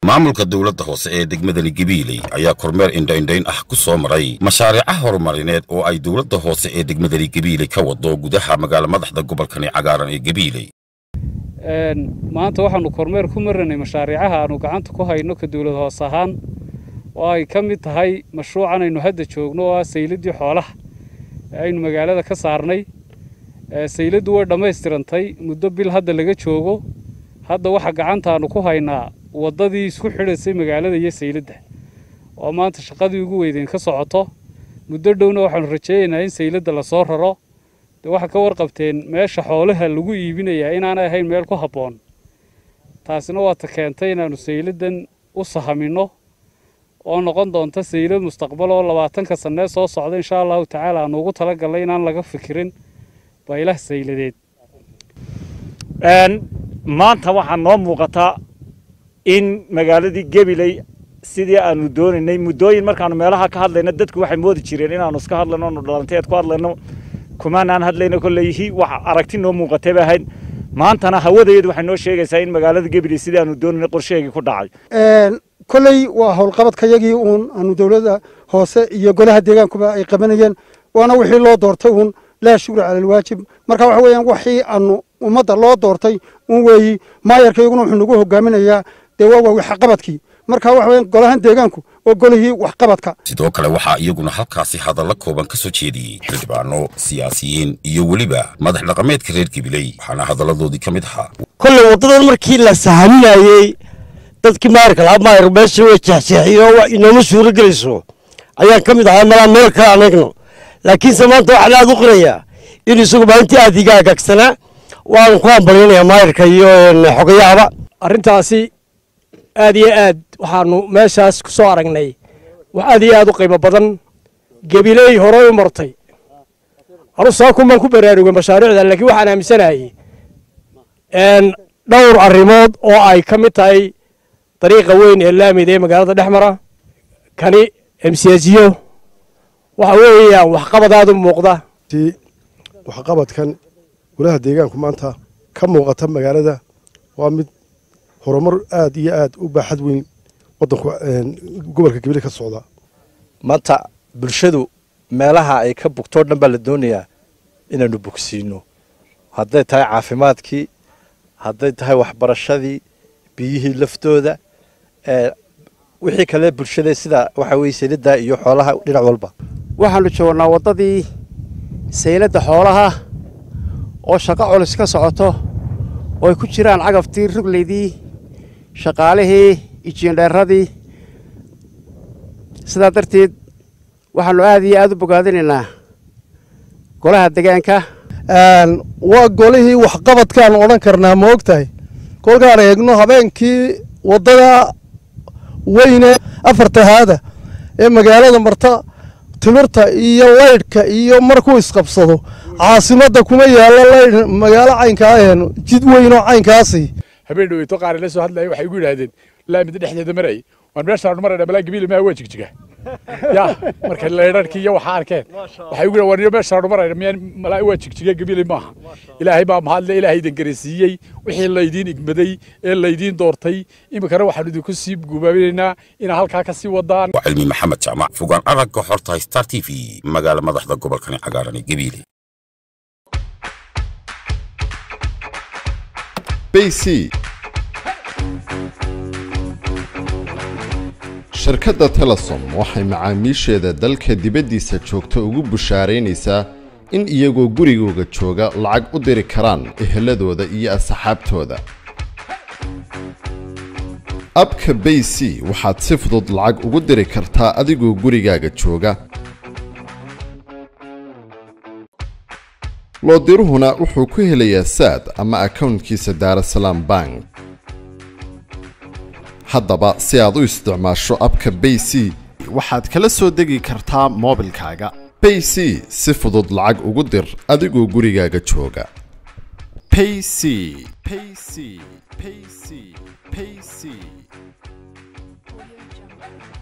maamulka dowladda hoose ee degmadani gabiiley ayaa kormeer indhaindhayn ah ku soo maray mashaariica horumarineed oo ay dowladda hoose ee degmadani gabiiley ka wado gudaha magaala madaxda gobolkani cagaaran ee gabiiley maanta waxaannu kormeer ku maranay mashaariicaha aannu gacanta ku hayno ka dowlad hoos ahaan oo ay ka mid tahay mashruucan aynu hadda joogno oo ah sayladdii xoolaha ee aynu magaalada ka saarnay sayladdu way dhammaystirantay muddo bil hadda laga joogo hadda waxa gacantaannu ku haynaa waddadii isku xidhaysay magaalada iyo sayladda oo maanta shaqadii ugu weydeyn ka socoto muddo dhowna waxaannu rajaynaynaa in sayladda lasoo raro dee waxaa ka warqabteen meesha xoolaha lagu iibinayaa inaanay ahayn meel ku habboon taasina waata keentay inaannu sayladdan u sahaminno oo noqon doonta saylad mustaqbal oo labaatanka sannee soo socda insha allahu tacaala aannu ugu tala gallay inaan laga fikirin baylah sayladeed maanta waxaa noo muuqataa in magaaladii gabiley sidii aanu doonaynay muddooyin markaanu meelaha ka hadlayno dadku waxay moodi jireen inaanu iska hadlayno onu dhalanteed ku hadlayno kumaanaan hadlayno kolleyhi wax aragti noo muuqatay bay ahayd maantana hawadeedu waxay noo sheegaysaa in magaalada gabiley sidii aanu doonaynay qorsheegii ku dhacay kolley waa howlqabadkayagii uun aanu dowladda hoose iyo golaha deegaankuba ay qabanayeen waana wixii loo doortay uun laa shukra cala alwaajib marka waxa weeyaan wixii aanu ummadda loo doortay un weeyi maayarkayguna wuxuu nagu hogaaminayaa dee waa waa waxqabadkii marka waxa weeyaan golahan deegaanku waa golihii waxqabadka sidoo kale waxaa iyaguna halkaasi hadalla kooban ka soo jeediyey xildhibaano siyaasiyiin iyo weliba madax dhaqameedka reer gabiley waxaana hadalladoodii ka mid ahaa kolley waddadan markii la sahaminayey dadkii maayarka lahaa maayar meesha way jeexjeexiyo inooma suuro gelayso ayaan ka mid ahaa malaa meel kale anagno laakiinse maanta waxaan aad u qirayaa in isagu maalintii aad iga agaagsanaa waanu ku hambalyanayaa maayarka iyo xogayahaba arrintaasi aad iyo aad waxaanu meeshaas ku soo aragnay wax aad iyo aad u qiimo badan gabiley horey u martay anu saakumaan ku baraarugay mashaariicda laakiin waxaan aaminsanayay dhowr arrimood oo ay ka mid tahay dariiqa weyn ee laamida ee magaalada dhex mara kani emsiyaasiyo waxa weeyaan waxqabad aad u muuqda waxqabadkan golaha deegaanku maanta ka muuqata magaalada waa mid horumar aad iyo aad u baaxad weyn wadanku gobolka gabile ka socda maanta bulshadu meelaha ay ka bugtoo dhan baa la doonayaa inaanu bogsiino hadday tahay caafimaadkii hadday tahay waxbarashadii biyihii laftooda wixii kale bulshada sida waxa weye sayladda iyo xoolaha dhinac walba waxaanu joognaa waddadii sayladda xoolaha oo shaqo culus ka socoto oo ay ku jiraan cagaftii rugleydii shaqaalihii ijiindheeradii sidaa darteed waxaannu aad iyo aad u bogaadinaynaa golaha degaanka waa golihii waxqabadkaan odhan karnaa ma og tahay kolkaan eegno habeenkii waddada weyne afartahaada ee magaalada marta timirta iyo laydhka iyo markuu isqabsado caasimadda kuma yaallo laydh magaalo caynkaa aheen jid weyn oo caynkaasi habeen dhaweyto qaar la soo hadlaya waxay igu yidhaahdeen laamida dhexdeeda maray waan meeshaan marayna balaa gabiil maa waa jigjiga ya marka laydharkii iyo waxa arkeen waxay igu yidhahdeen waan meeshaan marayna miyaan malaa waa jigjiga gabiil maaha ilaahay baa mahadle ilaahay idin garasiiyey wixii laydiin igmaday ee laydiin doortay iminkana waxaanu idinku sii gubaabinaynaa inaa halkaa ka sii wadaan waa cilmi maxamed jaamac fogaan aragga horta star t v magaala madaxda gobolkani cagaaran ee gabiile bc shirkadda telesom waxay macaamiisheeda dalka dibaddiisa joogta ugu bushaaraynaysaa in iyagoo gurigooga jooga lacag u diri karaan eheladooda iyo asxaabtooda abka bayc waxaad si fudud lacag ugu diri kartaa adigoo gurigaaga jooga loodiruhuna wuxuu ku helayaa saad ama akawntkiisa daarasalaam bank haddaba si aad u isticmaasho abka bayc waxaad kala soo degi kartaa moobilkaaga bayc si fudud lacag ugu dir adigoo gurigaaga jooga payc payc payc payc